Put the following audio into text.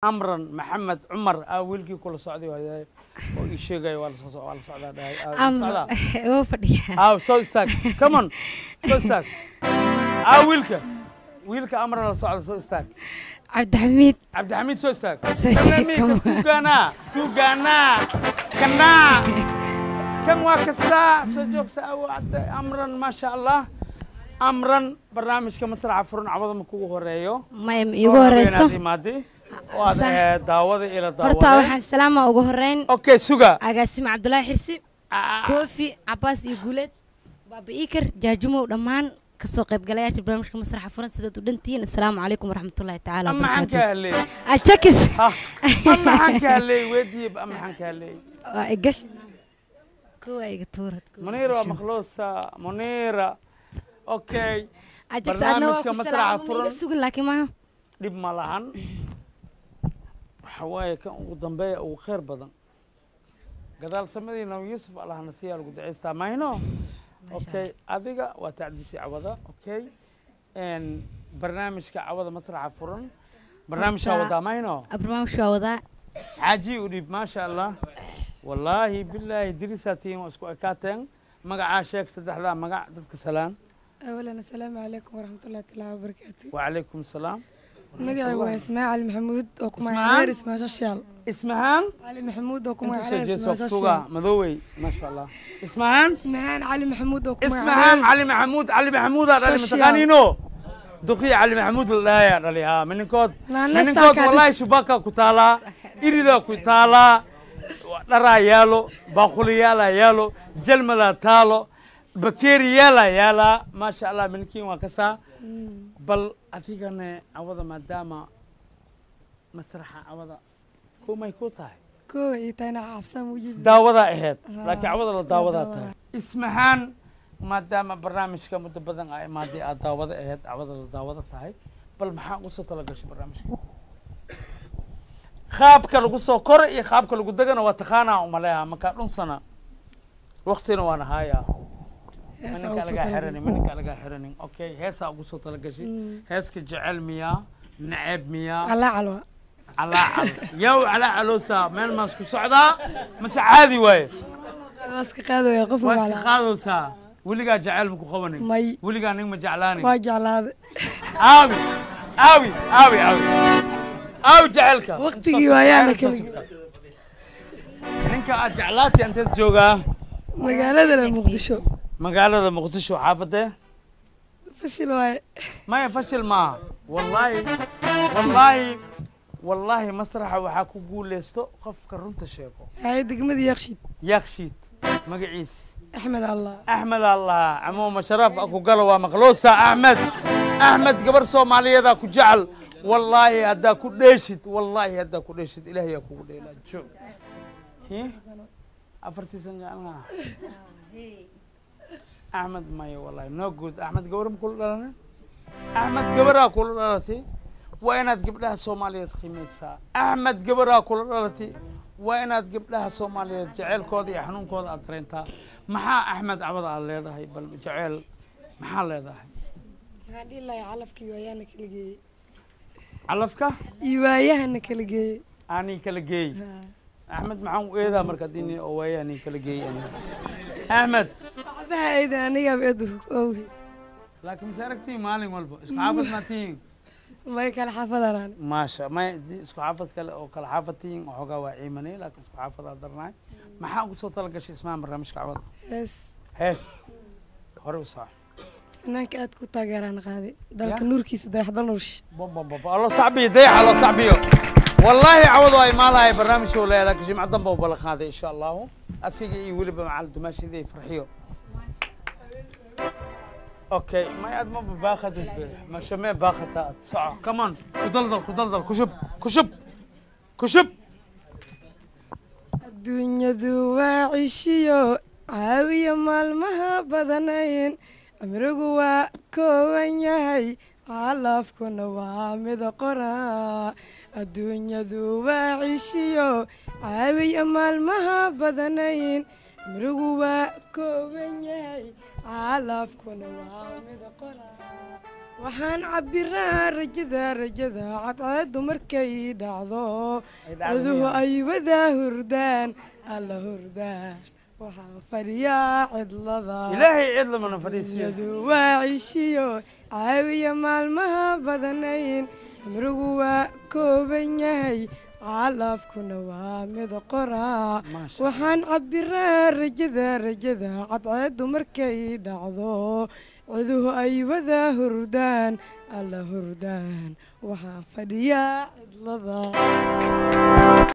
amran maxamed cumar aa wiilkii kula socday waaye oo ii sheegaya waa lasoo so- waa la socdaa dhahay Aa, la amr socdaa. wuu fadhiyaa aaw soo istaag come on soo istaag aa wiilka wiilka amran la socda soo istaag cabdixamiid cabdixamiid soo istaag Soo istaag, Kalamiika, come on. tuugaanaa tuugaanaa kanaa kan waa kastaa soo joogsa awaade amran maasha allah amran barnaamijka masraxa furan cawada ma kugu horeeyo maya ma iigu horeyso imaadi oo aad Sax. eh, daawada ila horta daawada waxaan salaama ugu horeyn okay suga agaasime cabdulaahi xirsi Ah, koofi cabaas iyo guuleed baaba iikar jaajumow dhammaan kasoo qaybgalayaasha barnaamijka masraxa furan sidaad u dhantihiin assalaamu calaykum waraxmatullaahi tacaala ama maxaan ka wabarakaatu hadlay ajakis Ha, ama maxaan ka hadlay weediib ama maxaan ka hadlay waa igash kuwa iga tuurad munira waa makhluusa munira okay ajax adna waa barnaamijka ku masraxa salaama ma furan iga sugin laakiin maaha dhib ma lahan waxa waaye kan ugu dambeeya ugu khayr badan gadaal samadii nabi yuusuf allahna siyaa lagu ducaystaa mayno okay adiga waa tacdisi cawada okay n barnaamijka cawada masraxa furan barnaamijka Horta- wadaa mayno barnaamijka waa wadaa xaaji u dhiib maasha allah wallaahi bilaahi dirisaa tihiin waa isku ekaateen magacaa sheeg saddexdaa magac dadka salaan أولا السلام عليكم ورحمة الله تعالى وبركاته wacalaykum asalaam مقعي واسماء علي محمود وكما إسماعيل؟ غير اسمها ششال ismahaan علي محمود وكما inta soo غير jeeso اسمها tuga ششال madoowey maasha allah ismahaan اسمهان علي محمود وكما ismahaan cali maxamuud cali maxamuudaa dhali Social. mataqaaniino duqiya cali maxamuud la dhahayaa dhali haa mininkood Naanasta mininkood ka wallahi dhis. shubakaa ku taalaa iridaa ku taalaa dharaa yaalo baaquliyaalaa yaalo jalmadaa taalo bakeeriyaalaa yaalaa maasha allah mininkiin waa kasaa bal adigane cawada maadaama masraxa cawada kumay ku tahay كو يتانا عفسان وجد daawadaa ahayd Ah, laakiin cawada la la daawadaa daawadaa. tahay ismahaan maadaama barnaamijka muddo badan a imaadii aad daawada ahayd cawada la daawada tahay bal maxaa ugu soo talagashay barnaamijka qaabka lagu soo koro iyo qaabka lagu degana waa taqaanaa umaleeha markaa dhunsana waktina waan ahaayaa maninka lagaa xiranin maninka lagaa xiranin okay heesaa ugu soo talagashay heeska jecel miyaa neceb miyaa على علوى calaacal yow calaacaloosaa meel maas ku socdaa mase caadi waaye ماسك قادو يا قف waa iska على qaadaysaa weligaa jecel maku qabanin مي weligaa nin ma jeclaanin واجع هذا aawi aawi aawi aawi aawi jecelka Waqtigii waayaana Soo keli- sugta. ninka aad jeclaatay inteed joogaa مقالة مقدشو magaalada muqdisho xaafadee فشل واي maya fashil maaha wallaahi wallaahi wallaahi masraxa waxaa ku guuleysto qofka runta sheego هاي دقمة يخشد yakshiid magaciis أحمد الله axmed allah camuuma sharaaf aku galo waa maqluusa axmed axmed gabar soomaaliyeedaa ku jecel wallaahi haddaa ku dheeshid wallaahi haddaa ku dheeshid ilaahayaa kugu dheelaa joog Hi? afartii san jeclaa axmed maya wallaahi no good axmed gabar ma kula dhalanin axmed gabaraa kula dhalatay waa inaad gabdhaha soomaaliyeed qiimaysaa axmed gabaraa kula dhalatay waa inaad gabdhaha soomaaliyeed jeceelkooda iyo xanuunkooda aad dareentaa maxaa axmed cabada aad leedahay bal jeceel maxaa leedahay هذه الله يعلفك يوايانا كلجي calafka يوايانا كلجي ani kala geey axmed maxaan u eedaa marka dini oo waaya ani kala geey ani axmed بها إذا أنا بيدو أوهي laakiin mase aragtiin maalin walba isku xaafad maa tihiin ما يكال حافظ أنا maasha may di- isku xaafad kale oo kala xaafad tihiin waxoogaa waa ciimanay laakiin isku xaafadaa darnaay maxaa ugu soo talagashay ismaha barnaamijka cabada بس hees hore u saax فنانك أد كنت أنا قاعدة دالك يا. نور كيس ده يحضر نورش بابا الله صعبي ضيع الله صعبي والله عوضوا اي مالها هاي برنامج ولا لك جمعة ضمبة وبلغ هذا ان شاء الله اسيقي يولي مع الدماشي ذي فرحيو اوكي ما يد ما باخذ ما شمي باخذ ساعة كمان كدلدل كدلدل كشب كشب كشب adduunyadu waa cishiyo caawiya maalmaha badanayn cimrigu waa kooban yahay calafkuna waa mida qoraa adduunyadu waa cishiyo caawiya maalmaha badanayn cimrigu waa kooban yahay calafkuna waa mida qoraa waxaan cabiraa rajada rajada cadceedu markay dhacdo Ay dhacdo ciduhu miyaa? ay wadaa hurdaan alla hurdaa waxaan fadhiyaa cidlada ilaahay cid lamana fadhiisiyo yadu waa cishiyo caawiya maalmaha badanayn cimrigu waa kooban yahay caalafkuna waa mid qoraa Maasha waxaan cabiraa rajada rajada cadceedu markay dhacdo ciduhu ay wadaa hurdaan alla hurdaan waxaan fadhiyaa cidlada